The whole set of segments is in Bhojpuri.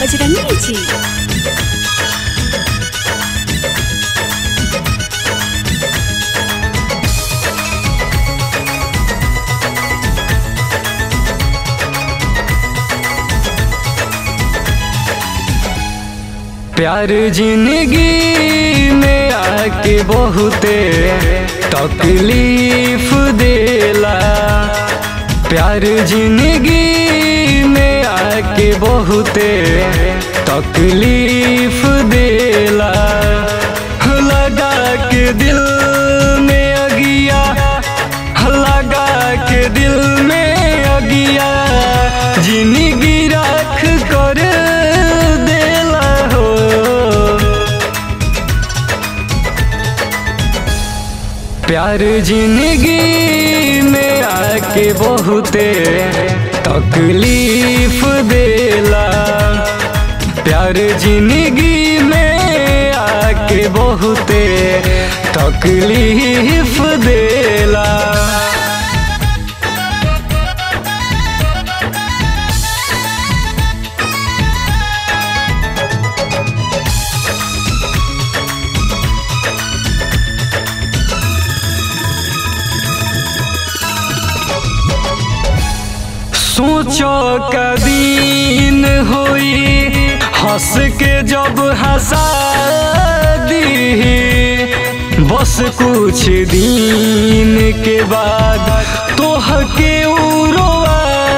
बजरंगी जी प्यार जिंदगी में आके बहुते तकलीफ देला प्यार जिंदगी में आके बहुते तकलीफ देला लगा के दिल में अगिया लगा के दिल में अगिया जिंदगी रख कर देला हो प्यार जिंदगी में आके बहुते तकलीफ देला प्यार जिंदगी में आके बहुते तकलीफ देला सोचो कदीन होई हंस के जब हंसा दी बस कुछ दिन के बाद तोह के उड़वा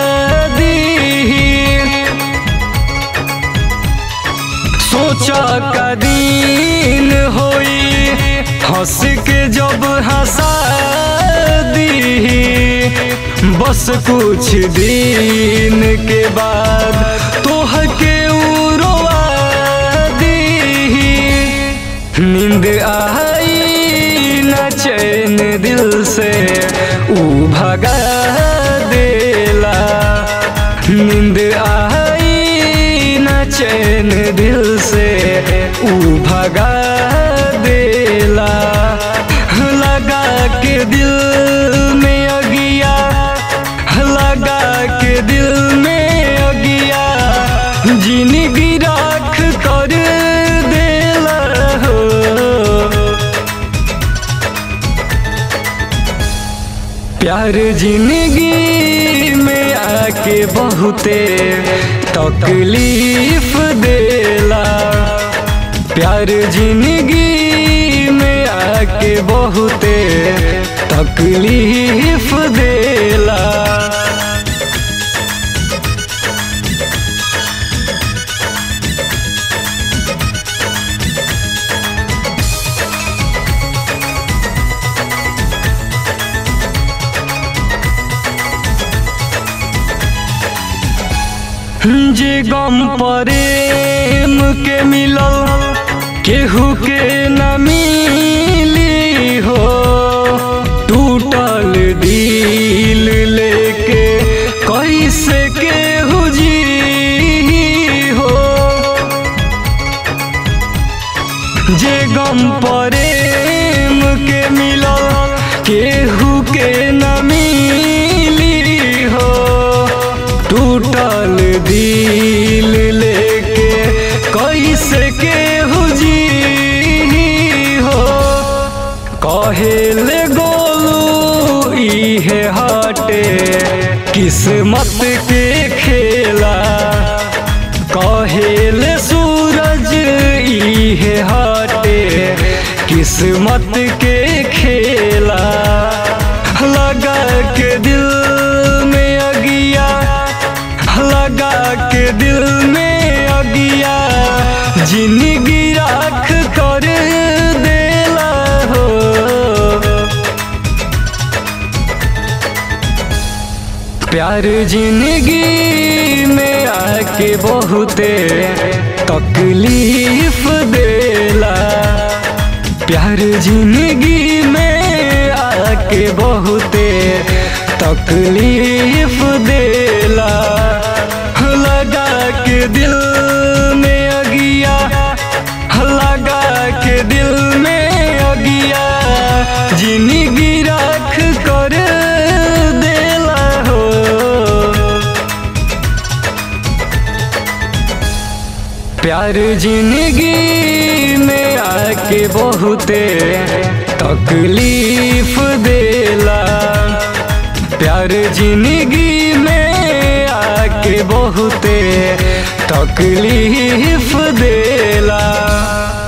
दी सोचा कदीन होई हंस के जब हंसा दी बस कुछ दिन के बाद तोह के उड़वा दी नींद आई न चैन दिल से ऊ भगा देला नींद आई न चैन दिल से ऊ भगा देला लगा के दिल में अगिया लगा के दिल में अगिया जिंदगी राख कर देला हो प्यार जिंदगी में आके बहुते तकलीफ देला प्यार जिंदगी में आके बहुते तकलीफ देला जे गम प्रेम के मिलल केहू के न मिली हो टूटल दिल लेके कैसे केहू जी हो जे गम प्रेम के मिलल केहू के न मिली हो टूटल दिल लेके कैसे केहू जी हो कहेले गोलू इहे हटे किस्मत के खेला कहेले सूरज इहे हटे किस्मत के खेला लगा के दिल में अगिया लगा के दिल में अगिया जिंदगी राख कर देला हो प्यार जिंदगी में आके बहुते तकलीफ देला प्यार जिंदगी में आके बहुते तकलीफ देला लगा के दिल में अगिया लगा के दिल में अगिया जिंदगी राख कर देला हो प्यार जिंदगी में आके बहुते तकलीफ देला प्यार जिंदगी में आके बहुते तकलीफ देला